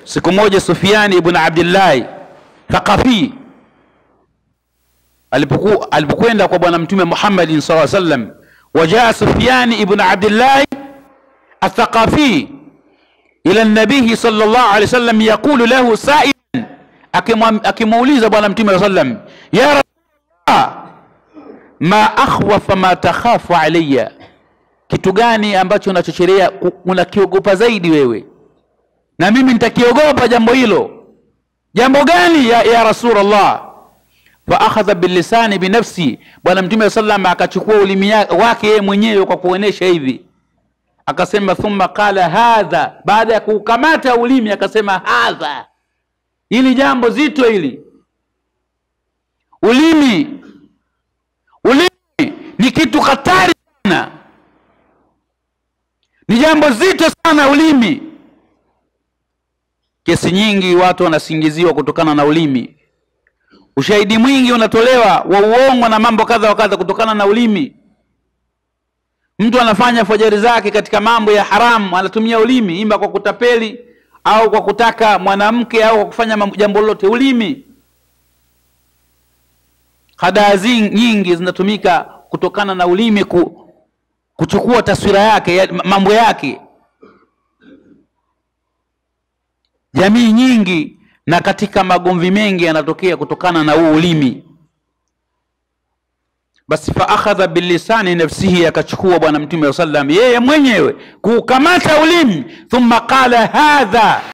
siku moja Sufyani ibn Abdillahi Thaqafi alipoku alipokwenda kwa bwana mtume Muhammadin sallallahu alaihi wasallam, wajaa Sufyani ibn Abdillahi Athaqafi ila nabihi sallallahu alaihi wasallam yaqulu lahu sa'ilan, akimuuliza bwana mtume sallallahu alaihi wasallam, ya Rasulullah, ma akhwafa ma takhafu alayya, kitu gani ambacho unachocherea unakiogopa zaidi wewe na mimi nitakiogopa jambo hilo. Jambo gani ya, ya Rasulullah? fa akhadha bilisani binafsi, bwana mtume sallam akachukua ulimi wake yeye mwenyewe kwa kuonesha hivi, akasema thumma qala hadha, baada ya kukamata ulimi akasema hadha, hili jambo zito hili. Ulimi, ulimi ni kitu hatari sana, ni jambo zito sana ulimi. Kesi nyingi watu wanasingiziwa kutokana na ulimi. Ushahidi mwingi unatolewa wa uongo na mambo kadha wa kadha kutokana na ulimi. Mtu anafanya fajari zake katika mambo ya haramu, anatumia ulimi, imba kwa kutapeli au kwa kutaka mwanamke au kwa kufanya jambo lolote. Ulimi, hadaa nyingi zinatumika kutokana na ulimi ku, kuchukua taswira yake ya, mambo yake jamii nyingi na katika magomvi mengi yanatokea kutokana na huu ulimi. Basi fa akhadha bilisani nafsihi, akachukua bwana mtume wa sallam yeye mwenyewe kuukamata ulimi, thumma qala hadha